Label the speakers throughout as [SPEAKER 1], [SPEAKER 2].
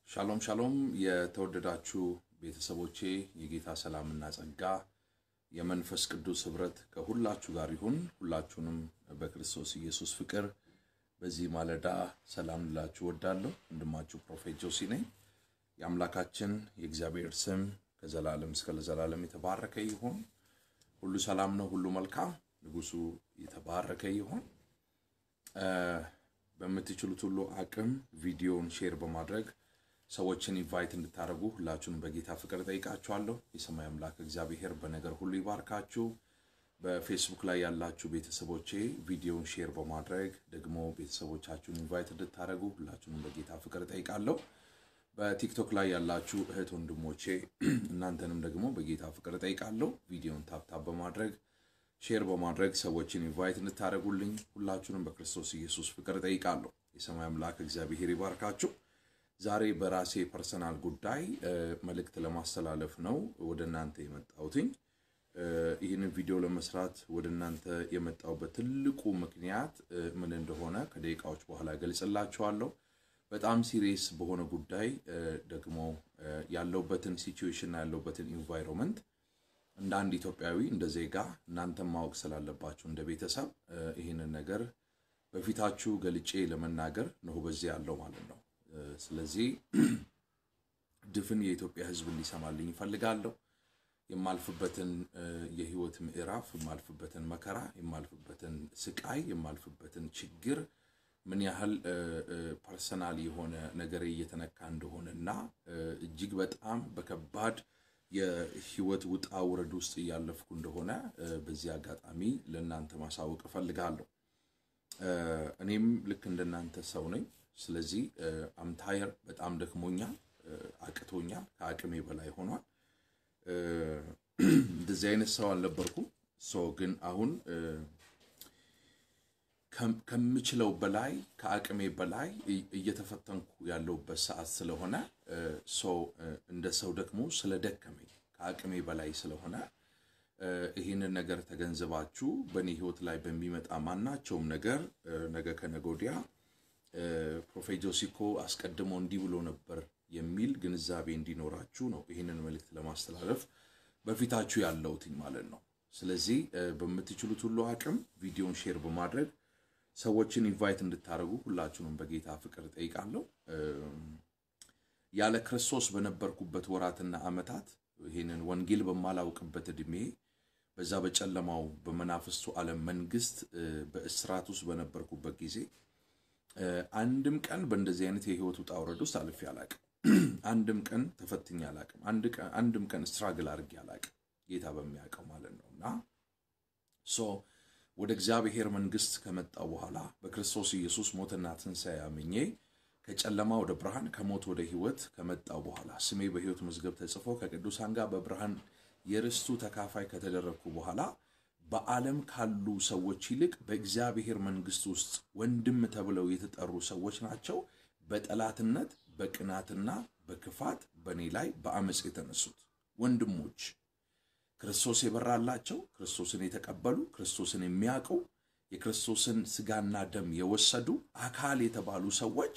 [SPEAKER 1] ሻሎም ሻሎም የተወደዳችሁ ቤተሰቦቼ የጌታ ሰላምና ጸጋ የመንፈስ ቅዱስ ኅብረት ከሁላችሁ ጋር ይሁን። ሁላችሁንም በክርስቶስ ኢየሱስ ፍቅር በዚህ ማለዳ ሰላም ልላችሁ ወዳለሁ። ወንድማችሁ ፕሮፌት ጆሲ ነኝ። የአምላካችን የእግዚአብሔር ስም ከዘላለም እስከ ለዘላለም የተባረከ ይሁን። ሁሉ ሰላም ነው፣ ሁሉ መልካም። ንጉሱ የተባረከ ይሁን። በምትችሉት ሁሉ አቅም ቪዲዮውን ሼር በማድረግ ሰዎችን ኢንቫይት እንድታደርጉ ሁላችሁንም በጌታ ፍቅር ጠይቃችኋለሁ። የሰማይ አምላክ እግዚአብሔር በነገር ሁሉ ይባርካችሁ። በፌስቡክ ላይ ያላችሁ ቤተሰቦቼ ቪዲዮውን ሼር በማድረግ ደግሞ ቤተሰቦቻችሁን ኢንቫይት እንድታደርጉ ሁላችሁንም በጌታ ፍቅር ጠይቃለሁ። በቲክቶክ ላይ ያላችሁ እህት ወንድሞቼ እናንተንም ደግሞ በጌታ ፍቅር ጠይቃለሁ። ቪዲዮውን ታፕታፕ በማድረግ ሼር በማድረግ ሰዎችን ኢንቫይት እንድታደርጉልኝ ሁላችሁንም በክርስቶስ ኢየሱስ ፍቅር ጠይቃለሁ። የሰማይ አምላክ እግዚአብሔር ይባርካችሁ። ዛሬ በራሴ ፐርሰናል ጉዳይ መልእክት ለማስተላለፍ ነው ወደ እናንተ የመጣሁትኝ። ይህንን ቪዲዮ ለመስራት ወደ እናንተ የመጣሁበት ትልቁ ምክንያት ምን እንደሆነ ከደቂቃዎች በኋላ እገልጽላችኋለሁ። በጣም ሲሪየስ በሆነ ጉዳይ ደግሞ ያለውበትን ሲቹዌሽን እና ያለውበትን ኢንቫይሮንመንት እንደ አንድ ኢትዮጵያዊ እንደ ዜጋ እናንተም ማወቅ ስላለባችሁ እንደ ቤተሰብ ይህንን ነገር በፊታችሁ ገልጬ ለመናገር ነው በዚህ ያለው ማለት ነው። ስለዚህ ድፍን የኢትዮጵያ ሕዝብ እንዲሰማልኝ ይፈልጋለሁ። የማልፍበትን የህይወት ምዕራፍ፣ የማልፍበትን መከራ፣ የማልፍበትን ስቃይ፣ የማልፍበትን ችግር ምን ያህል ፐርሰናል የሆነ ነገር እየተነካ እንደሆነ እና እጅግ በጣም በከባድ የህይወት ውጣ ውረድ ውስጥ እያለፍኩ እንደሆነ በዚህ አጋጣሚ ለእናንተ ማሳወቅ እፈልጋለሁ። እኔም ልክ እንደናንተ ሰው ነኝ። ስለዚህ አምታየር በጣም ደክሞኛል፣ አቅቶኛል፣ ከአቅሜ በላይ ሆኗል። እንደዚህ አይነት ሰው አልነበርኩም። ሶ ግን አሁን ከምችለው በላይ ከአቅሜ በላይ እየተፈተንኩ ያለሁበት ሰዓት ስለሆነ ሰው እንደ ሰው ደግሞ ስለደከመኝ ከአቅሜ በላይ ስለሆነ ይህንን ነገር ተገንዝባችሁ በእኔ ህይወት ላይ በሚመጣ ማናቸውም ነገር ነገ ከነገ ወዲያ ፕሮፌት ጆሲኮ አስቀድሞ እንዲህ ብሎ ነበር የሚል ግንዛቤ እንዲኖራችሁ ነው ይህንን መልእክት ለማስተላለፍ በፊታችሁ ያለሁትኝ ማለት ነው። ስለዚህ በምትችሉት ሁሉ አቅም ቪዲዮን ሼር በማድረግ ሰዎችን ኢንቫይት እንድታደርጉ ሁላችሁንም በጌታ ፍቅር ጠይቃለሁ። ያለ ክርስቶስ በነበርኩበት ወራትና ዓመታት ይህንን ወንጌል በማላውቅበት ዕድሜ በዛ በጨለማው በመናፍስቱ ዓለም መንግስት በእስራት ውስጥ በነበርኩበት ጊዜ አንድም ቀን በእንደዚህ አይነት የህይወት ውጣ ውረድ ውስጥ አልፌ አላቅም። አንድም ቀን ተፈትኜ አላቅም። አንድም ቀን ስትራግል አድርጌ አላቅም። ጌታ በሚያውቀው ማለት ነው እና ሶ ወደ እግዚአብሔር መንግስት ከመጣው በኋላ በክርስቶስ ኢየሱስ ሞትና ትንሣኤ አምኜ ከጨለማ ወደ ብርሃን ከሞት ወደ ህይወት ከመጣው በኋላ ስሜ በህይወት መዝገብ ተጽፎ ከቅዱሳን ጋር በብርሃን የርስቱ ተካፋይ ከተደረግኩ በኋላ በዓለም ካሉ ሰዎች ይልቅ በእግዚአብሔር መንግስት ውስጥ ወንድም ተብለው የተጠሩ ሰዎች ናቸው በጠላትነት በቅናትና በክፋት በእኔ ላይ በአመፅ የተነሱት ወንድሞች ክርስቶስ የበራላቸው ክርስቶስን የተቀበሉ ክርስቶስን የሚያውቁ የክርስቶስን ስጋና ደም የወሰዱ አካል የተባሉ ሰዎች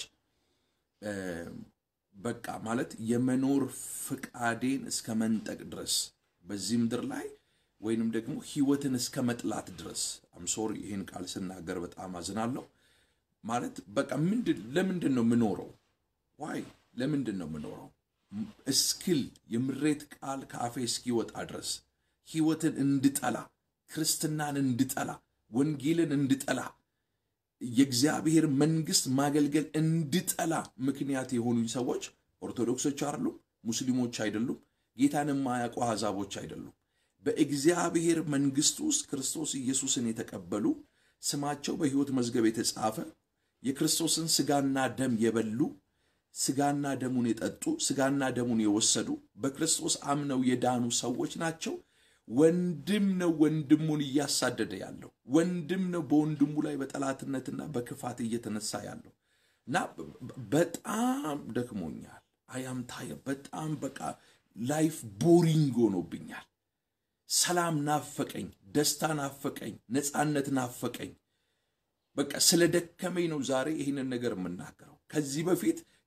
[SPEAKER 1] በቃ ማለት የመኖር ፍቃዴን እስከ መንጠቅ ድረስ በዚህ ምድር ላይ ወይንም ደግሞ ህይወትን እስከ መጥላት ድረስ አምሶሪ ይህን ቃል ስናገር በጣም አዝናለሁ። ማለት በቃ ምንድን ለምንድን ነው የምኖረው? ዋይ ለምንድን ነው የምኖረው? እስክል የምሬት ቃል ከአፌ እስኪወጣ ድረስ ህይወትን እንድጠላ፣ ክርስትናን እንድጠላ፣ ወንጌልን እንድጠላ፣ የእግዚአብሔር መንግስት ማገልገል እንድጠላ ምክንያት የሆኑኝ ሰዎች ኦርቶዶክሶች አይደሉም፣ ሙስሊሞች አይደሉም፣ ጌታን የማያውቁ አሕዛቦች አይደሉም። በእግዚአብሔር መንግስት ውስጥ ክርስቶስ ኢየሱስን የተቀበሉ ስማቸው በሕይወት መዝገብ የተጻፈ የክርስቶስን ስጋና ደም የበሉ ስጋና ደሙን የጠጡ ስጋና ደሙን የወሰዱ በክርስቶስ አምነው የዳኑ ሰዎች ናቸው። ወንድም ነው ወንድሙን እያሳደደ ያለው ወንድም ነው በወንድሙ ላይ በጠላትነትና በክፋት እየተነሳ ያለው እና በጣም ደክሞኛል። አያም ታየ በጣም በቃ ላይፍ ቦሪንግ ሆኖብኛል። ሰላም ናፈቀኝ፣ ደስታ ናፈቀኝ፣ ነፃነት ናፈቀኝ። በቃ ስለ ደከመኝ ነው ዛሬ ይህንን ነገር የምናገረው። ከዚህ በፊት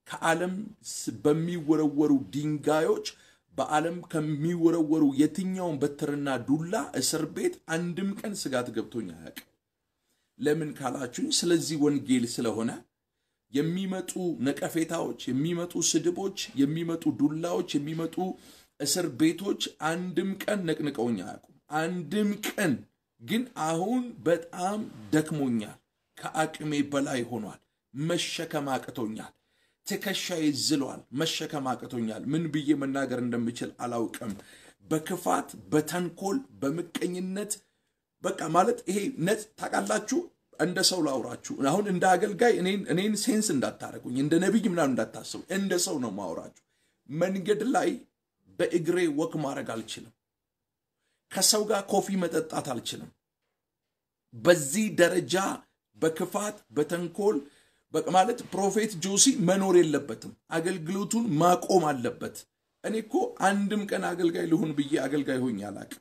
[SPEAKER 1] ከዓለም በሚወረወሩ ድንጋዮች በዓለም ከሚወረወሩ የትኛውን በትርና ዱላ እስር ቤት አንድም ቀን ስጋት ገብቶኝ አያውቅም። ለምን ካላችሁኝ፣ ስለዚህ ወንጌል ስለሆነ የሚመጡ ነቀፌታዎች፣ የሚመጡ ስድቦች፣ የሚመጡ ዱላዎች፣ የሚመጡ እስር ቤቶች አንድም ቀን ነቅንቀውኝ አያውቁም። አንድም ቀን ግን አሁን በጣም ደክሞኛል። ከአቅሜ በላይ ሆኗል። መሸከም አቅቶኛል። ትከሻዬ ዝሏል። መሸከም አቅቶኛል። ምን ብዬ መናገር እንደምችል አላውቅም። በክፋት በተንኮል በምቀኝነት በቃ ማለት ይሄ ነጽ ታውቃላችሁ። እንደ ሰው ላውራችሁ አሁን እንደ አገልጋይ እኔን ሴንስ እንዳታረጉኝ እንደ ነቢይ ምናምን እንዳታስቡ፣ እንደ ሰው ነው ማውራችሁ። መንገድ ላይ በእግሬ ወክ ማድረግ አልችልም። ከሰው ጋር ኮፊ መጠጣት አልችልም። በዚህ ደረጃ በክፋት በተንኮል ማለት ፕሮፌት ጆሲ መኖር የለበትም። አገልግሎቱን ማቆም አለበት። እኔ እኮ አንድም ቀን አገልጋይ ልሁን ብዬ አገልጋይ ሆኜ አላቅም።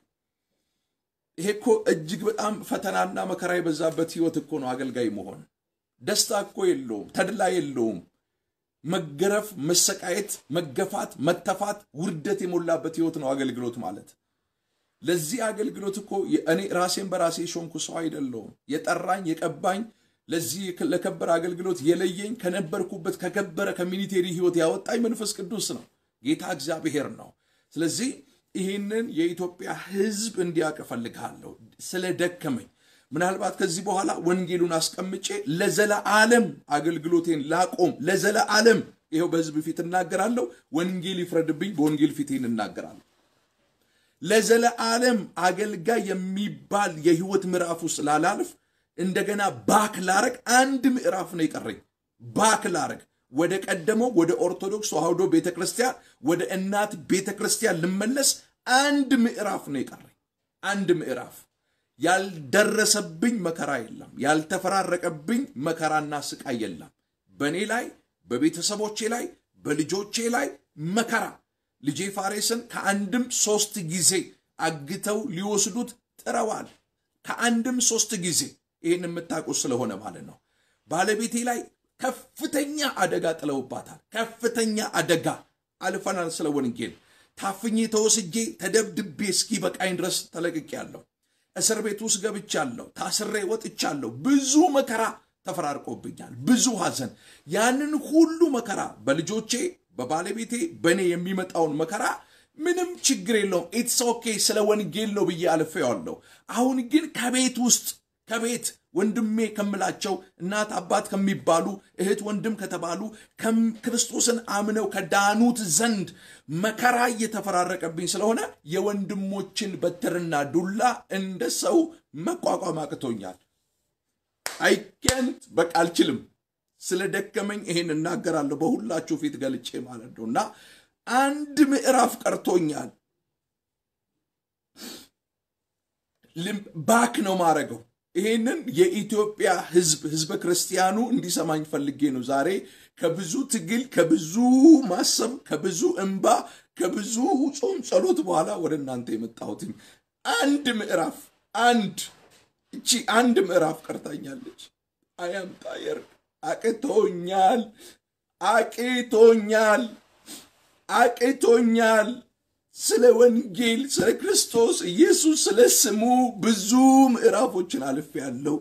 [SPEAKER 1] ይሄ እኮ እጅግ በጣም ፈተናና መከራ የበዛበት ህይወት እኮ ነው አገልጋይ መሆን። ደስታ እኮ የለውም፣ ተድላ የለውም። መገረፍ፣ መሰቃየት፣ መገፋት፣ መተፋት፣ ውርደት የሞላበት ህይወት ነው አገልግሎት ማለት። ለዚህ አገልግሎት እኮ እኔ ራሴን በራሴ የሾምኩ ሰው አይደለሁም። የጠራኝ የቀባኝ ለዚህ ለከበረ አገልግሎት የለየኝ ከነበርኩበት ከከበረ ከሚኒቴሪ ህይወት ያወጣኝ መንፈስ ቅዱስ ነው፣ ጌታ እግዚአብሔር ነው። ስለዚህ ይህንን የኢትዮጵያ ህዝብ እንዲያውቅ እፈልጋለሁ። ስለ ደከመኝ ምናልባት ከዚህ በኋላ ወንጌሉን አስቀምጬ ለዘለዓለም አገልግሎቴን ላቆም፣ ለዘለዓለም ይኸው በህዝብ ፊት እናገራለሁ። ወንጌል ይፍረድብኝ፣ በወንጌል ፊቴን እናገራለሁ። ለዘለዓለም አገልጋይ የሚባል የህይወት ምዕራፍ ውስጥ ላላልፍ እንደገና ባክ ላረግ አንድ ምዕራፍ ነው የቀረኝ። ባክ ላረግ ወደ ቀደመው ወደ ኦርቶዶክስ ተዋህዶ ቤተ ክርስቲያን ወደ እናት ቤተ ክርስቲያን ልመለስ አንድ ምዕራፍ ነው የቀረኝ። አንድ ምዕራፍ ያልደረሰብኝ መከራ የለም። ያልተፈራረቀብኝ መከራና ስቃይ የለም። በእኔ ላይ በቤተሰቦቼ ላይ በልጆቼ ላይ መከራ ልጄ ፋሬስን ከአንድም ሶስት ጊዜ አግተው ሊወስዱት ጥረዋል። ከአንድም ሶስት ጊዜ ይህን የምታውቁ ስለሆነ ማለት ነው። ባለቤቴ ላይ ከፍተኛ አደጋ ጥለውባታል። ከፍተኛ አደጋ አልፈናል። ስለ ወንጌል ታፍኜ ተወስጄ ተደብድቤ እስኪ በቃኝ ድረስ ተለቅቄያለሁ። እስር ቤት ውስጥ ገብቻለሁ። ታስሬ ወጥቻለሁ። ብዙ መከራ ተፈራርቆብኛል። ብዙ ሐዘን። ያንን ሁሉ መከራ በልጆቼ በባለቤቴ በእኔ የሚመጣውን መከራ ምንም ችግር የለውም። ኢትስ ኦኬ ስለ ወንጌል ነው ብዬ አልፌዋለሁ። አሁን ግን ከቤት ውስጥ ከቤት ወንድሜ ከምላቸው እናት አባት ከሚባሉ እህት ወንድም ከተባሉ ክርስቶስን አምነው ከዳኑት ዘንድ መከራ እየተፈራረቀብኝ ስለሆነ የወንድሞችን በትርና ዱላ እንደ ሰው መቋቋም አቅቶኛል። አይኬንት በቃ አልችልም። ስለ ደከመኝ ይሄን እናገራለሁ በሁላችሁ ፊት ገልጬ ማለት ነው እና አንድ ምዕራፍ ቀርቶኛል። ባክ ነው ማድረገው። ይሄንን የኢትዮጵያ ሕዝብ ሕዝበ ክርስቲያኑ እንዲሰማኝ ፈልጌ ነው ዛሬ ከብዙ ትግል፣ ከብዙ ማሰብ፣ ከብዙ እንባ፣ ከብዙ ጾም ጸሎት በኋላ ወደ እናንተ የመጣሁትኝ አንድ ምዕራፍ አንድ እቺ አንድ ምዕራፍ ቀርታኛለች። አያምጣየር አቅቶኛል፣ አቅቶኛል፣ አቅቶኛል። ስለ ወንጌል ስለ ክርስቶስ ኢየሱስ ስለ ስሙ ብዙ ምዕራፎችን አልፍ ያለው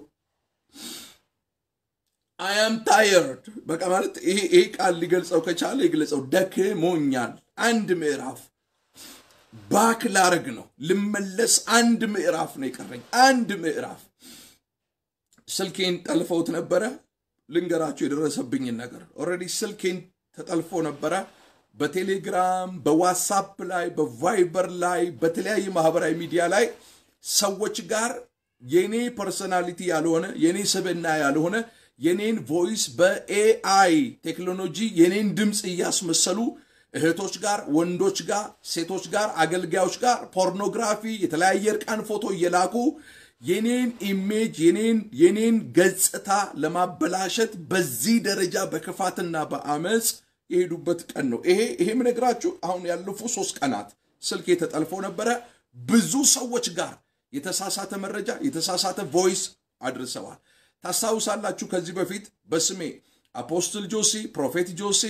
[SPEAKER 1] አያም ታየርድ በቃ ማለት ይሄ ቃል ሊገልጸው ከቻለ የግለጸው ደክሞኛል። አንድ ምዕራፍ ባክ ላረግ ነው ልመለስ። አንድ ምዕራፍ ነው የቀረኝ። አንድ ምዕራፍ ስልኬን ጠልፈውት ነበረ። ልንገራችሁ የደረሰብኝን ነገር። ኦልሬዲ ስልኬን ተጠልፎ ነበረ። በቴሌግራም በዋትሳፕ ላይ በቫይበር ላይ በተለያየ ማህበራዊ ሚዲያ ላይ ሰዎች ጋር የኔ ፐርሰናሊቲ ያልሆነ የኔ ስብዕና ያልሆነ የኔን ቮይስ በኤአይ ቴክኖሎጂ የኔን ድምፅ እያስመሰሉ እህቶች ጋር፣ ወንዶች ጋር፣ ሴቶች ጋር፣ አገልጋዮች ጋር ፖርኖግራፊ፣ የተለያየ እርቃን ፎቶ እየላኩ የኔን ኢሜጅ የኔን የኔን ገጽታ ለማበላሸት በዚህ ደረጃ በክፋትና በአመፅ የሄዱበት ቀን ነው። ይሄ ይሄ ምነግራችሁ አሁን ያለፉ ሶስት ቀናት ስልክ የተጠልፎ ነበረ። ብዙ ሰዎች ጋር የተሳሳተ መረጃ የተሳሳተ ቮይስ አድርሰዋል። ታስታውሳላችሁ ከዚህ በፊት በስሜ አፖስትል ጆሲ፣ ፕሮፌት ጆሲ፣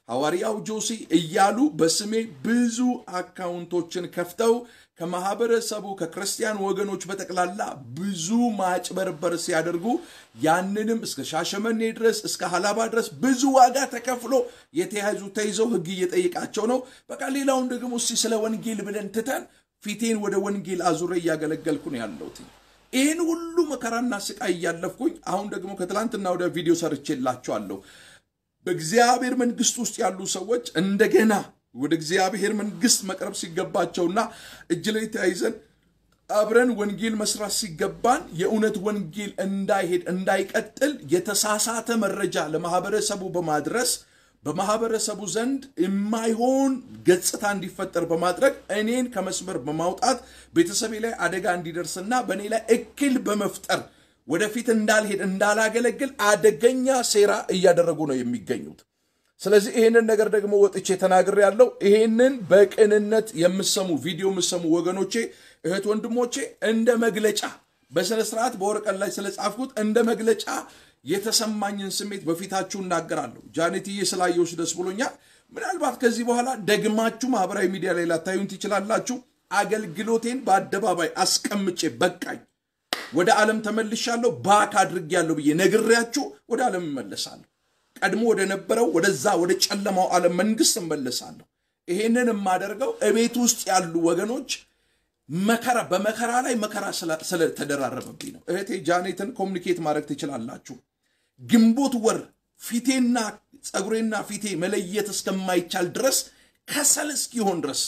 [SPEAKER 1] ሐዋርያው ጆሲ እያሉ በስሜ ብዙ አካውንቶችን ከፍተው ከማህበረሰቡ ከክርስቲያን ወገኖች በጠቅላላ ብዙ ማጭበርበር ሲያደርጉ ያንንም እስከ ሻሸመኔ ድረስ እስከ ሀላባ ድረስ ብዙ ዋጋ ተከፍሎ የተያዙ ተይዘው ህግ እየጠየቃቸው ነው። በቃ ሌላውን ደግሞ እስቲ ስለ ወንጌል ብለን ትተን ፊቴን ወደ ወንጌል አዙሬ እያገለገልኩ ነው ያለሁት። ይህን ሁሉ መከራና ስቃይ እያለፍኩኝ አሁን ደግሞ ከትላንትና ወደ ቪዲዮ ሰርቼላችኋለሁ። በእግዚአብሔር መንግስት ውስጥ ያሉ ሰዎች እንደገና ወደ እግዚአብሔር መንግስት መቅረብ ሲገባቸውና እጅ ላይ ተያይዘን አብረን ወንጌል መስራት ሲገባን የእውነት ወንጌል እንዳይሄድ እንዳይቀጥል የተሳሳተ መረጃ ለማህበረሰቡ በማድረስ በማህበረሰቡ ዘንድ የማይሆን ገጽታ እንዲፈጠር በማድረግ እኔን ከመስመር በማውጣት ቤተሰቤ ላይ አደጋ እንዲደርስና በእኔ ላይ እክል በመፍጠር ወደፊት እንዳልሄድ እንዳላገለግል አደገኛ ሴራ እያደረጉ ነው የሚገኙት። ስለዚህ ይህንን ነገር ደግሞ ወጥቼ ተናግሬ ያለው ይህንን በቅንነት የምሰሙ ቪዲዮ የምሰሙ ወገኖቼ፣ እህት ወንድሞቼ እንደ መግለጫ በስነ ስርዓት በወረቀት ላይ ስለጻፍኩት እንደ መግለጫ የተሰማኝን ስሜት በፊታችሁ እናገራለሁ። ጃኔትዬ ስላየሁሽ ደስ ብሎኛል። ምናልባት ከዚህ በኋላ ደግማችሁ ማህበራዊ ሚዲያ ላይ ላታዩን ትችላላችሁ። አገልግሎቴን በአደባባይ አስቀምጬ በቃኝ ወደ ዓለም ተመልሻለሁ ባክ አድርጌያለሁ ብዬ ነግሬያችሁ ወደ ዓለም እመለሳለሁ። ቀድሞ ወደ ነበረው ወደዛ ወደ ጨለማው ዓለም መንግስት እመለሳለሁ። ይሄንን የማደርገው እቤት ውስጥ ያሉ ወገኖች መከራ በመከራ ላይ መከራ ስለተደራረበብኝ ነው። እህቴ ጃኔትን ኮሚኒኬት ማድረግ ትችላላችሁ። ግንቦት ወር ፊቴና ፀጉሬና ፊቴ መለየት እስከማይቻል ድረስ ከሰል እስኪሆን ድረስ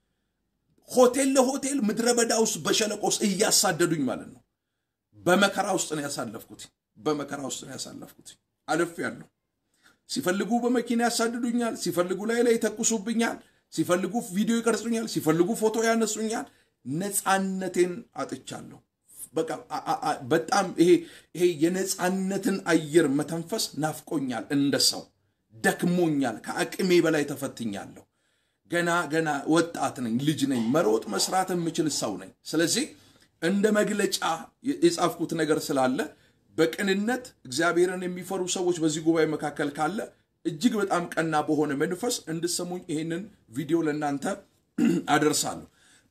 [SPEAKER 1] ሆቴል ለሆቴል ምድረ በዳ ውስጥ በሸለቆ ውስጥ እያሳደዱኝ ማለት ነው። በመከራ ውስጥ ነው ያሳለፍኩት። በመከራ ውስጥ ነው ያሳለፍኩት። አልፍ ያለሁ ሲፈልጉ በመኪና ያሳድዱኛል፣ ሲፈልጉ ላይ ላይ ይተኩሱብኛል፣ ሲፈልጉ ቪዲዮ ይቀርጹኛል፣ ሲፈልጉ ፎቶ ያነሱኛል። ነፃነቴን አጥቻለሁ። በቃ በጣም ይሄ ይሄ የነፃነትን አየር መተንፈስ ናፍቆኛል። እንደ ሰው ደክሞኛል። ከአቅሜ በላይ ተፈትኛለሁ። ገና ገና ወጣት ነኝ፣ ልጅ ነኝ፣ መሮጥ መስራት የምችል ሰው ነኝ። ስለዚህ እንደ መግለጫ የጻፍኩት ነገር ስላለ በቅንነት እግዚአብሔርን የሚፈሩ ሰዎች በዚህ ጉባኤ መካከል ካለ እጅግ በጣም ቀና በሆነ መንፈስ እንድሰሙኝ ይህንን ቪዲዮ ለእናንተ አደርሳለሁ።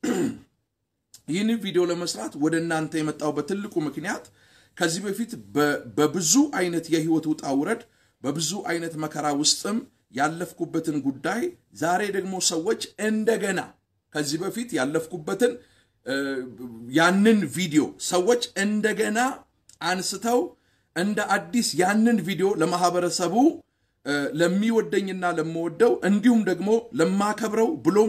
[SPEAKER 1] ይህንን ቪዲዮ ለመስራት ወደ እናንተ የመጣሁበት ትልቁ ምክንያት ከዚህ በፊት በብዙ አይነት የህይወት ውጣ ውረድ በብዙ አይነት መከራ ውስጥም ያለፍኩበትን ጉዳይ ዛሬ ደግሞ ሰዎች እንደገና ከዚህ በፊት ያለፍኩበትን ያንን ቪዲዮ ሰዎች እንደገና አንስተው እንደ አዲስ ያንን ቪዲዮ ለማህበረሰቡ ለሚወደኝና ለምወደው እንዲሁም ደግሞ ለማከብረው ብሎም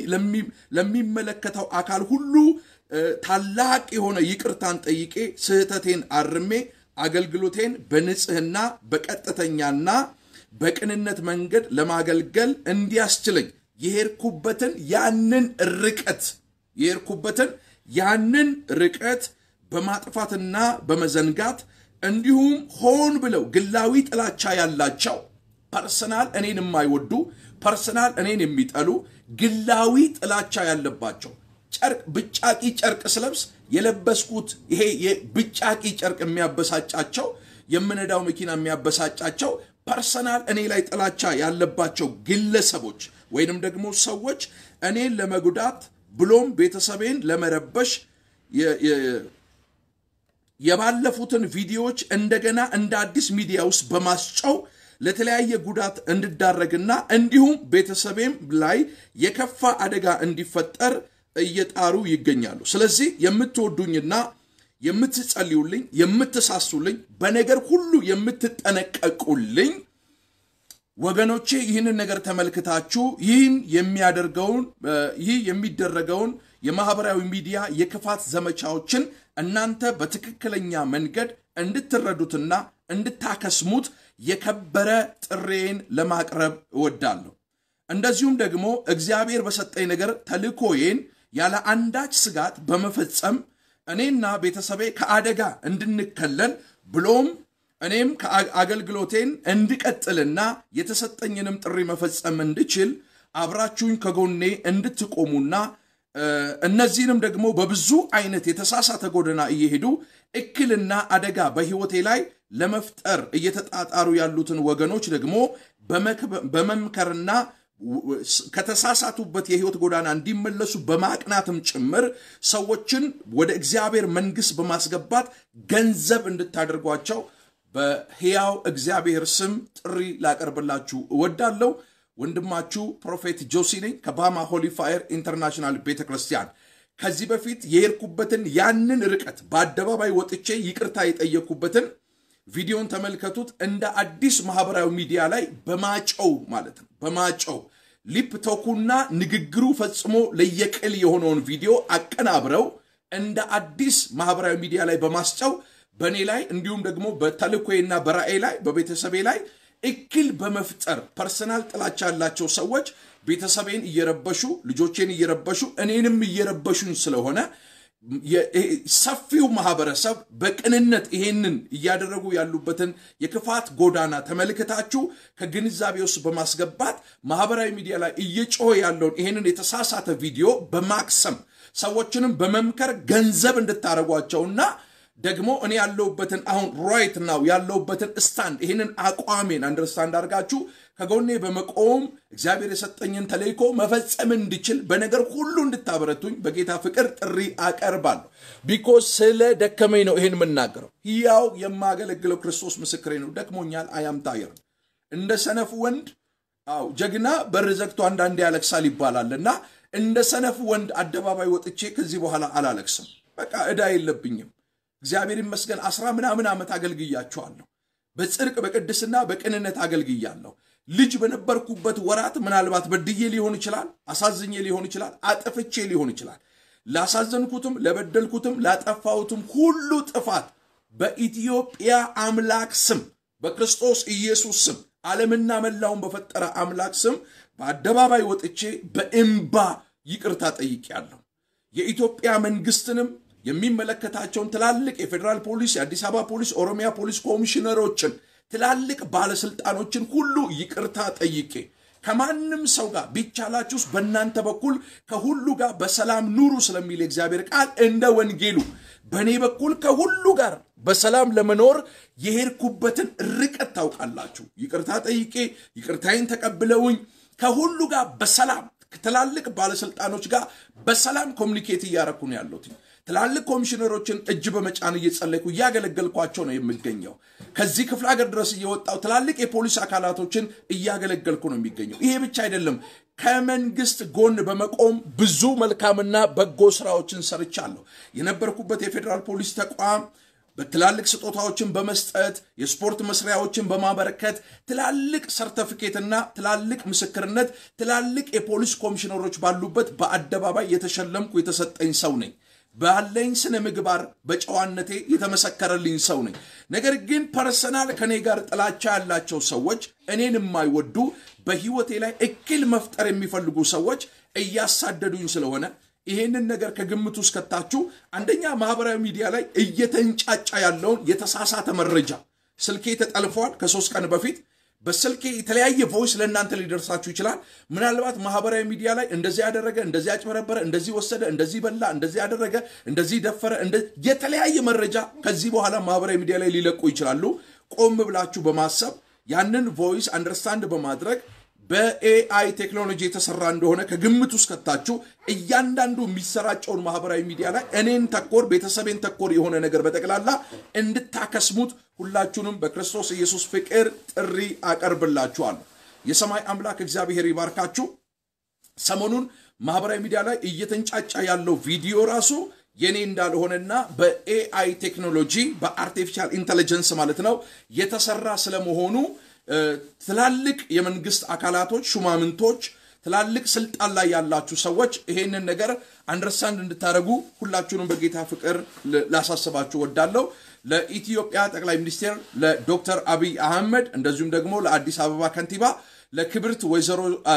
[SPEAKER 1] ለሚመለከተው አካል ሁሉ ታላቅ የሆነ ይቅርታን ጠይቄ ስህተቴን አርሜ አገልግሎቴን በንጽህና በቀጥተኛና በቅንነት መንገድ ለማገልገል እንዲያስችለኝ የሄድኩበትን ያንን ርቀት የሄድኩበትን ያንን ርቀት በማጥፋትና በመዘንጋት እንዲሁም ሆን ብለው ግላዊ ጥላቻ ያላቸው ፐርሰናል እኔን የማይወዱ ፐርሰናል እኔን የሚጠሉ ግላዊ ጥላቻ ያለባቸው ጨርቅ ብጫቂ ጨርቅ ስለብስ የለበስኩት ይሄ የብጫቂ ጨርቅ የሚያበሳጫቸው የምነዳው መኪና የሚያበሳጫቸው ፐርሰናል እኔ ላይ ጥላቻ ያለባቸው ግለሰቦች ወይንም ደግሞ ሰዎች እኔን ለመጉዳት ብሎም ቤተሰቤን ለመረበሽ የባለፉትን ቪዲዮዎች እንደገና እንደ አዲስ ሚዲያ ውስጥ በማስጨው ለተለያየ ጉዳት እንድዳረግና እንዲሁም ቤተሰቤም ላይ የከፋ አደጋ እንዲፈጠር እየጣሩ ይገኛሉ። ስለዚህ የምትወዱኝና የምትጸልዩልኝ፣ የምትሳሱልኝ፣ በነገር ሁሉ የምትጠነቀቁልኝ ወገኖቼ ይህንን ነገር ተመልክታችሁ ይህን የሚያደርገውን ይህ የሚደረገውን የማህበራዊ ሚዲያ የክፋት ዘመቻዎችን እናንተ በትክክለኛ መንገድ እንድትረዱትና እንድታከስሙት የከበረ ጥሬን ለማቅረብ እወዳለሁ። እንደዚሁም ደግሞ እግዚአብሔር በሰጠኝ ነገር ተልኮዬን ያለ አንዳች ስጋት በመፈጸም እኔና ቤተሰቤ ከአደጋ እንድንከለል ብሎም እኔም አገልግሎቴን እንድቀጥልና የተሰጠኝንም ጥሪ መፈጸም እንድችል አብራችሁኝ ከጎኔ እንድትቆሙና እነዚህንም ደግሞ በብዙ አይነት የተሳሳተ ጎዳና እየሄዱ እክልና አደጋ በሕይወቴ ላይ ለመፍጠር እየተጣጣሩ ያሉትን ወገኖች ደግሞ በመምከርና ከተሳሳቱበት የህይወት ጎዳና እንዲመለሱ በማቅናትም ጭምር ሰዎችን ወደ እግዚአብሔር መንግስት በማስገባት ገንዘብ እንድታደርጓቸው በሕያው እግዚአብሔር ስም ጥሪ ላቀርብላችሁ እወዳለሁ። ወንድማችሁ ፕሮፌት ጆሲ ነኝ ከባማ ሆሊ ፋየር ኢንተርናሽናል ቤተ ክርስቲያን። ከዚህ በፊት የሄድኩበትን ያንን ርቀት በአደባባይ ወጥቼ ይቅርታ የጠየቅኩበትን ቪዲዮን ተመልከቱት። እንደ አዲስ ማህበራዊ ሚዲያ ላይ በማጨው ማለት ነው በማጨው ሊፕ ቶኩና ንግግሩ ፈጽሞ ለየቅል የሆነውን ቪዲዮ አቀናብረው እንደ አዲስ ማህበራዊ ሚዲያ ላይ በማስጨው በእኔ ላይ እንዲሁም ደግሞ በተልኮዬና በራእይ ላይ በቤተሰቤ ላይ እክል በመፍጠር ፐርሰናል ጥላቻ ያላቸው ሰዎች ቤተሰቤን እየረበሹ ልጆቼን እየረበሹ እኔንም እየረበሹኝ ስለሆነ ሰፊው ማህበረሰብ በቅንነት ይሄንን እያደረጉ ያሉበትን የክፋት ጎዳና ተመልክታችሁ ከግንዛቤ ውስጥ በማስገባት ማህበራዊ ሚዲያ ላይ እየጮኸ ያለውን ይሄንን የተሳሳተ ቪዲዮ በማክሰም ሰዎችንም በመምከር ገንዘብ እንድታደርጓቸውና ደግሞ እኔ ያለሁበትን አሁን ራይት ናው ያለሁበትን ስታንድ ይህንን አቋሜን አንደርስታንድ አድርጋችሁ ከጎኔ በመቆም እግዚአብሔር የሰጠኝን ተልእኮ መፈጸም እንድችል በነገር ሁሉ እንድታበረቱኝ በጌታ ፍቅር ጥሪ አቀርባለሁ። ቢኮዝ ስለ ደከመኝ ነው ይህን የምናገረው። ሕያው የማገለግለው ክርስቶስ ምስክሬ ነው። ደክሞኛል። አያም ታየር እንደ ሰነፍ ወንድ አው ጀግና በር ዘግቶ አንዳንዴ ያለቅሳል ይባላል እና እንደ ሰነፍ ወንድ አደባባይ ወጥቼ ከዚህ በኋላ አላለቅስም። በቃ ዕዳ የለብኝም። እግዚአብሔር ይመስገን አስራ ምናምን ዓመት አገልግያችኋለሁ። በጽድቅ በቅድስና በቅንነት አገልግያለሁ። ልጅ በነበርኩበት ወራት ምናልባት በድዬ ሊሆን ይችላል፣ አሳዝኜ ሊሆን ይችላል፣ አጥፍቼ ሊሆን ይችላል። ላሳዘንኩትም፣ ለበደልኩትም፣ ላጠፋሁትም ሁሉ ጥፋት በኢትዮጵያ አምላክ ስም በክርስቶስ ኢየሱስ ስም ዓለምና መላውን በፈጠረ አምላክ ስም በአደባባይ ወጥቼ በእምባ ይቅርታ ጠይቄያለሁ። የኢትዮጵያ መንግስትንም የሚመለከታቸውን ትላልቅ የፌዴራል ፖሊስ፣ የአዲስ አበባ ፖሊስ፣ ኦሮሚያ ፖሊስ ኮሚሽነሮችን፣ ትላልቅ ባለስልጣኖችን ሁሉ ይቅርታ ጠይቄ ከማንም ሰው ጋር ቢቻላችሁስ በእናንተ በኩል ከሁሉ ጋር በሰላም ኑሩ ስለሚል የእግዚአብሔር ቃል እንደ ወንጌሉ በእኔ በኩል ከሁሉ ጋር በሰላም ለመኖር የሄድኩበትን ርቀት ታውቃላችሁ። ይቅርታ ጠይቄ ይቅርታዬን ተቀብለውኝ ከሁሉ ጋር በሰላም ትላልቅ ባለስልጣኖች ጋር በሰላም ኮሚኒኬት እያረኩ ነው ያለሁት። ትላልቅ ኮሚሽነሮችን እጅ በመጫን እየጸለይኩ እያገለገልኳቸው ነው የሚገኘው። ከዚህ ክፍለ ሀገር ድረስ እየወጣው ትላልቅ የፖሊስ አካላቶችን እያገለገልኩ ነው የሚገኘው። ይሄ ብቻ አይደለም። ከመንግስት ጎን በመቆም ብዙ መልካምና በጎ ስራዎችን ሰርቻለሁ። የነበርኩበት የፌዴራል ፖሊስ ተቋም በትላልቅ ስጦታዎችን በመስጠት የስፖርት መስሪያዎችን በማበረከት ትላልቅ ሰርተፊኬትና ትላልቅ ምስክርነት ትላልቅ የፖሊስ ኮሚሽነሮች ባሉበት በአደባባይ የተሸለምኩ የተሰጠኝ ሰው ነኝ። ባለኝ ስነ ምግባር በጨዋነቴ የተመሰከረልኝ ሰው ነኝ። ነገር ግን ፐርሰናል ከኔ ጋር ጥላቻ ያላቸው ሰዎች፣ እኔን የማይወዱ በህይወቴ ላይ እክል መፍጠር የሚፈልጉ ሰዎች እያሳደዱኝ ስለሆነ ይሄንን ነገር ከግምት ውስጥ ከታችሁ አንደኛ ማህበራዊ ሚዲያ ላይ እየተንጫጫ ያለውን የተሳሳተ መረጃ ስልኬ ተጠልፏል። ከሶስት ቀን በፊት በስልኬ የተለያየ ቮይስ ለእናንተ ሊደርሳችሁ ይችላል። ምናልባት ማህበራዊ ሚዲያ ላይ እንደዚህ ያደረገ፣ እንደዚህ ያጭበረበረ፣ እንደዚህ ወሰደ፣ እንደዚህ በላ፣ እንደዚህ ያደረገ፣ እንደዚህ ደፈረ፣ የተለያየ መረጃ ከዚህ በኋላ ማህበራዊ ሚዲያ ላይ ሊለቁ ይችላሉ። ቆም ብላችሁ በማሰብ ያንን ቮይስ አንደርስታንድ በማድረግ በኤአይ ቴክኖሎጂ የተሰራ እንደሆነ ከግምት ውስጥ ከታችሁ እያንዳንዱ የሚሰራጨውን ማህበራዊ ሚዲያ ላይ እኔን ተኮር ቤተሰቤን ተኮር የሆነ ነገር በጠቅላላ እንድታከስሙት ሁላችሁንም በክርስቶስ ኢየሱስ ፍቅር ጥሪ አቀርብላችኋለሁ። የሰማይ አምላክ እግዚአብሔር ይባርካችሁ። ሰሞኑን ማህበራዊ ሚዲያ ላይ እየተንጫጫ ያለው ቪዲዮ ራሱ የኔ እንዳልሆነና በኤአይ ቴክኖሎጂ በአርቲፊሻል ኢንቴሊጀንስ ማለት ነው የተሰራ ስለመሆኑ ትላልቅ የመንግስት አካላቶች፣ ሹማምንቶች፣ ትላልቅ ስልጣን ላይ ያላችሁ ሰዎች ይሄንን ነገር አንደርስታንድ እንድታደርጉ ሁላችሁንም በጌታ ፍቅር ላሳስባችሁ ወዳለሁ። ለኢትዮጵያ ጠቅላይ ሚኒስቴር ለዶክተር አብይ አህመድ እንደዚሁም ደግሞ ለአዲስ አበባ ከንቲባ ለክብርት ወይዘሮ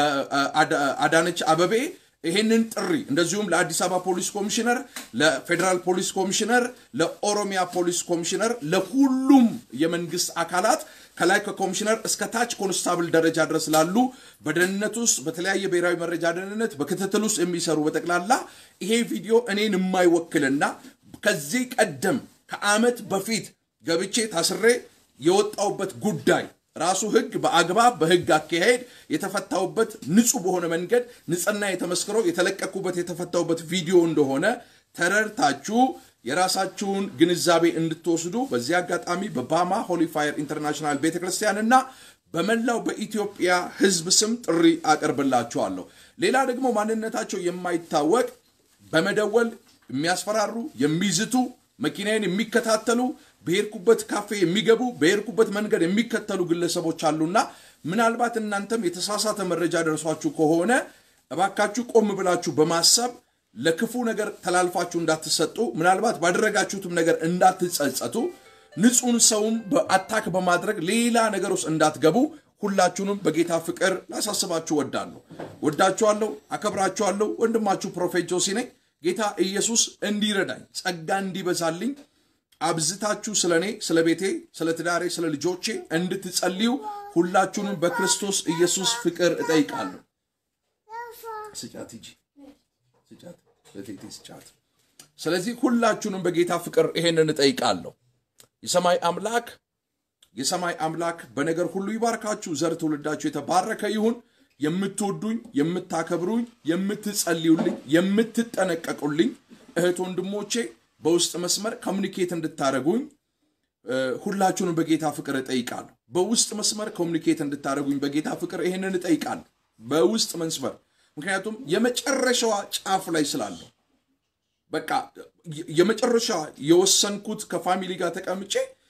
[SPEAKER 1] አዳነች አበቤ ይሄንን ጥሪ እንደዚሁም ለአዲስ አበባ ፖሊስ ኮሚሽነር፣ ለፌዴራል ፖሊስ ኮሚሽነር፣ ለኦሮሚያ ፖሊስ ኮሚሽነር፣ ለሁሉም የመንግስት አካላት ከላይ ከኮሚሽነር እስከ ታች ኮንስታብል ደረጃ ድረስ ላሉ በደህንነት ውስጥ በተለያየ ብሔራዊ መረጃ ደህንነት በክትትል ውስጥ የሚሰሩ በጠቅላላ ይሄ ቪዲዮ እኔን የማይወክልና ከዚህ ቀደም ከዓመት በፊት ገብቼ ታስሬ የወጣውበት ጉዳይ ራሱ ህግ በአግባብ በህግ አካሄድ የተፈታውበት ንጹህ በሆነ መንገድ ንጽህና የተመስክሮ የተለቀኩበት የተፈታውበት ቪዲዮ እንደሆነ ተረድታችሁ የራሳችሁን ግንዛቤ እንድትወስዱ በዚህ አጋጣሚ በባማ ሆሊፋየር ኢንተርናሽናል ቤተክርስቲያን እና በመላው በኢትዮጵያ ህዝብ ስም ጥሪ አቀርብላችኋለሁ። ሌላ ደግሞ ማንነታቸው የማይታወቅ በመደወል የሚያስፈራሩ የሚዝቱ መኪናዬን የሚከታተሉ በሄድኩበት ካፌ የሚገቡ በሄድኩበት መንገድ የሚከተሉ ግለሰቦች አሉና ምናልባት እናንተም የተሳሳተ መረጃ ደርሷችሁ ከሆነ እባካችሁ ቆም ብላችሁ በማሰብ ለክፉ ነገር ተላልፋችሁ እንዳትሰጡ፣ ምናልባት ባደረጋችሁትም ነገር እንዳትጸጸቱ፣ ንጹሕን ሰውም በአታክ በማድረግ ሌላ ነገር ውስጥ እንዳትገቡ ሁላችሁንም በጌታ ፍቅር ላሳስባችሁ ወዳለሁ። ወዳችኋለሁ፣ አከብራችኋለሁ። ወንድማችሁ ፕሮፌት ጆሲ ነኝ። ጌታ ኢየሱስ እንዲረዳኝ ጸጋ እንዲበዛልኝ አብዝታችሁ ስለ እኔ፣ ስለ ቤቴ፣ ስለ ትዳሬ፣ ስለ ልጆቼ እንድትጸልዩ ሁላችሁንም በክርስቶስ ኢየሱስ ፍቅር እጠይቃለሁ። ስጫት ሂጂ ስጫት፣ ለቴቴ ስጫት። ስለዚህ ሁላችሁንም በጌታ ፍቅር ይሄንን እጠይቃለሁ። የሰማይ አምላክ የሰማይ አምላክ በነገር ሁሉ ይባርካችሁ። ዘር ትውልዳችሁ የተባረከ ይሁን። የምትወዱኝ፣ የምታከብሩኝ፣ የምትጸልዩልኝ፣ የምትጠነቀቁልኝ እህት ወንድሞቼ በውስጥ መስመር ኮሚኒኬት እንድታደረጉኝ ሁላችሁንም በጌታ ፍቅር እጠይቃለሁ። በውስጥ መስመር ኮሚኒኬት እንድታደረጉኝ በጌታ ፍቅር ይህንን እጠይቃለሁ። በውስጥ መስመር ምክንያቱም የመጨረሻዋ ጫፍ ላይ ስላለሁ በቃ የመጨረሻ የወሰንኩት ከፋሚሊ ጋር ተቀምጬ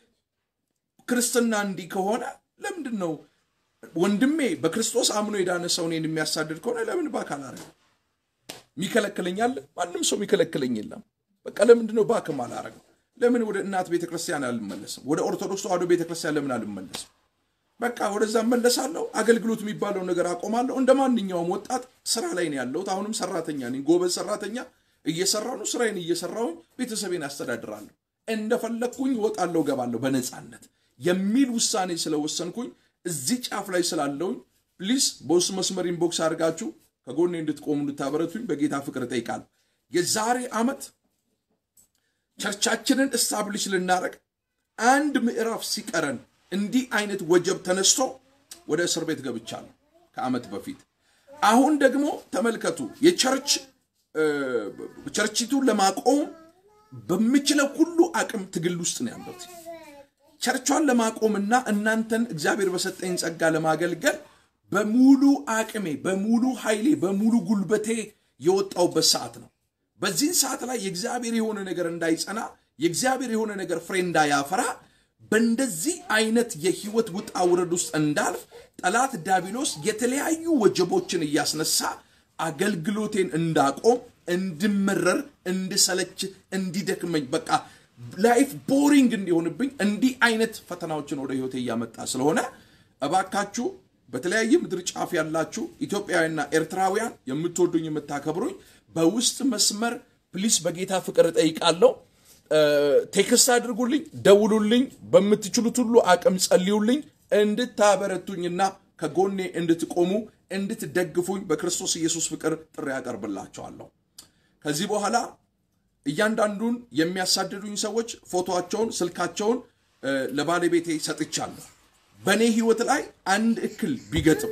[SPEAKER 1] ክርስትና እንዲህ ከሆነ ለምንድን ነው ወንድሜ በክርስቶስ አምኖ የዳነ ሰው እኔን የሚያሳድድ ከሆነ ለምን ባካል አረ የሚከለክለኛል? ማንም ሰው የሚከለክለኝ የለም። በቃ ለምንድን ነው ባክም አላረገው? ለምን ወደ እናት ቤተክርስቲያን አልመለስም? ወደ ኦርቶዶክስ ተዋሕዶ ቤተክርስቲያን ለምን አልመለስም? በቃ ወደዛ እመለሳለሁ። አገልግሎት የሚባለው ነገር አቆማለሁ። እንደ ማንኛውም ወጣት ስራ ላይ ነው ያለሁት። አሁንም ሰራተኛ ነኝ፣ ጎበዝ ሰራተኛ እየሰራሁ ነው። ስራዬን እየሰራሁኝ ቤተሰቤን አስተዳድራለሁ። እንደፈለግኩኝ ወጣለሁ፣ ገባለሁ በነፃነት የሚል ውሳኔ ስለወሰንኩኝ እዚህ ጫፍ ላይ ስላለውኝ ፕሊስ በውስጥ መስመር ኢንቦክስ አድርጋችሁ ከጎኔ እንድትቆሙ እንድታበረቱኝ በጌታ ፍቅር እጠይቃለሁ። የዛሬ ዓመት ቸርቻችንን እስታብሊሽ ልናደረግ አንድ ምዕራፍ ሲቀረን እንዲህ አይነት ወጀብ ተነስቶ ወደ እስር ቤት ገብቻለሁ ከዓመት በፊት። አሁን ደግሞ ተመልከቱ የቸርች ቸርቺቱን ለማቆም በምችለው ሁሉ አቅም ትግል ውስጥ ነው ያለሁት። ቸርቿን ለማቆምና እናንተን እግዚአብሔር በሰጠኝ ጸጋ ለማገልገል በሙሉ አቅሜ፣ በሙሉ ኃይሌ፣ በሙሉ ጉልበቴ የወጣውበት ሰዓት ነው። በዚህን ሰዓት ላይ የእግዚአብሔር የሆነ ነገር እንዳይጸና፣ የእግዚአብሔር የሆነ ነገር ፍሬ እንዳያፈራ፣ በእንደዚህ አይነት የህይወት ውጣ ውረድ ውስጥ እንዳልፍ ጠላት ዲያብሎስ የተለያዩ ወጀቦችን እያስነሳ አገልግሎቴን እንዳቆም፣ እንድመረር፣ እንድሰለች፣ እንዲደክመኝ በቃ ላይፍ ቦሪንግ እንዲሆንብኝ እንዲህ አይነት ፈተናዎችን ወደ ህይወቴ እያመጣ ስለሆነ እባካችሁ በተለያየ ምድር ጫፍ ያላችሁ ኢትዮጵያውያንና ኤርትራውያን የምትወዱኝ የምታከብሩኝ በውስጥ መስመር ፕሊስ በጌታ ፍቅር እጠይቃለሁ። ቴክስት አድርጉልኝ፣ ደውሉልኝ፣ በምትችሉት ሁሉ አቅም ጸልዩልኝ፣ እንድታበረቱኝና ከጎኔ እንድትቆሙ እንድትደግፉኝ በክርስቶስ ኢየሱስ ፍቅር ጥሪ ያቀርብላቸዋለሁ። ከዚህ በኋላ እያንዳንዱን የሚያሳድዱኝ ሰዎች ፎቶቸውን፣ ስልካቸውን ለባለቤቴ ሰጥቻለሁ። በእኔ ህይወት ላይ አንድ እክል ቢገጥም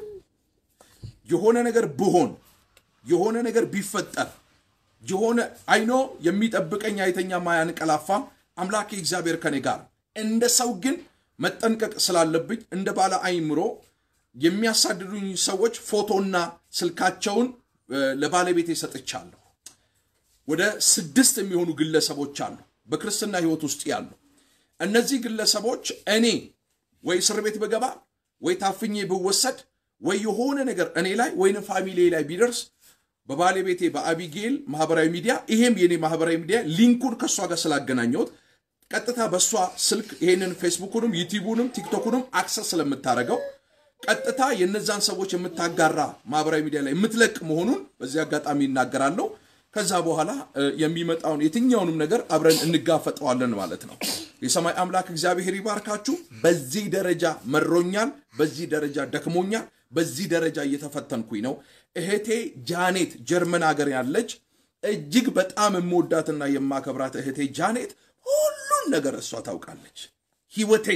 [SPEAKER 1] የሆነ ነገር ብሆን የሆነ ነገር ቢፈጠር የሆነ አይኖ የሚጠብቀኝ አይተኛም አያንቀላፋም። አምላኬ እግዚአብሔር ከኔ ጋር። እንደ ሰው ግን መጠንቀቅ ስላለብኝ እንደ ባለ አይምሮ የሚያሳድዱኝ ሰዎች ፎቶና ስልካቸውን ለባለቤቴ ሰጥቻለሁ። ወደ ስድስት የሚሆኑ ግለሰቦች አሉ በክርስትና ህይወት ውስጥ ያሉ። እነዚህ ግለሰቦች እኔ ወይ እስር ቤት ብገባ ወይ ታፍኜ ብወሰድ ወይ የሆነ ነገር እኔ ላይ ወይም ፋሚሊ ላይ ቢደርስ በባለቤቴ በአቢጌል ማህበራዊ ሚዲያ ይሄም የኔ ማህበራዊ ሚዲያ ሊንኩን ከእሷ ጋር ስላገናኘሁት ቀጥታ በእሷ ስልክ ይሄንን ፌስቡኩንም ዩቲዩቡንም ቲክቶኩንም አክሰስ ስለምታደርገው ቀጥታ የነዛን ሰዎች የምታጋራ ማህበራዊ ሚዲያ ላይ የምትለቅ መሆኑን በዚህ አጋጣሚ ይናገራለሁ። ከዛ በኋላ የሚመጣውን የትኛውንም ነገር አብረን እንጋፈጠዋለን ማለት ነው። የሰማይ አምላክ እግዚአብሔር ይባርካችሁ። በዚህ ደረጃ መሮኛል፣ በዚህ ደረጃ ደክሞኛል፣ በዚህ ደረጃ እየተፈተንኩኝ ነው። እህቴ ጃኔት ጀርመን ሀገር ያለች እጅግ በጣም የምወዳትና የማከብራት እህቴ ጃኔት ሁሉን ነገር እሷ ታውቃለች። ህይወቴን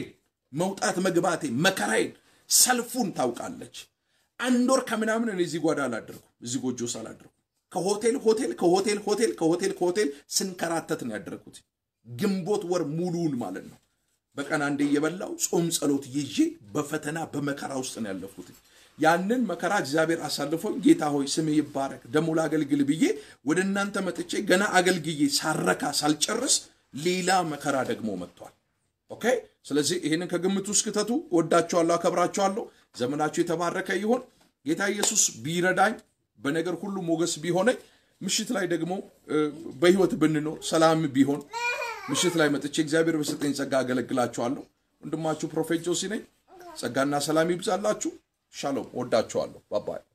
[SPEAKER 1] መውጣት መግባቴ መከራዬን ሰልፉን ታውቃለች። አንድ ወር ከምናምን እኔ እዚህ ጓዳ አላደርኩም፣ እዚህ ጎጆ ውስጥ አላደርኩም። ከሆቴል ሆቴል ከሆቴል ሆቴል ከሆቴል ከሆቴል ስንከራተት ነው ያደረግኩት። ግንቦት ወር ሙሉውን ማለት ነው። በቀን አንዴ እየበላው ጾም ጸሎት ይዤ በፈተና በመከራ ውስጥ ነው ያለፍኩት። ያንን መከራ እግዚአብሔር አሳልፎኝ ጌታ ሆይ ስም ይባረክ ደግሞ ላገልግል ብዬ ወደ እናንተ መጥቼ ገና አገልግዬ ሳረካ ሳልጨርስ ሌላ መከራ ደግሞ መጥቷል። ኦኬ። ስለዚህ ይህንን ከግምት ውስጥ ክተቱ። ወዳችኋለሁ፣ አከብራችኋለሁ። ዘመናችሁ የተባረከ ይሆን። ጌታ ኢየሱስ ቢረዳኝ በነገር ሁሉ ሞገስ ቢሆነኝ ምሽት ላይ ደግሞ በህይወት ብንኖር ሰላም ቢሆን ምሽት ላይ መጥቼ እግዚአብሔር በሰጠኝ ጸጋ አገለግላችኋለሁ። ወንድማችሁ ፕሮፌት ጆሲ ነኝ። ጸጋና ሰላም ይብዛላችሁ። ሻሎም። ወዳችኋለሁ። ባባይ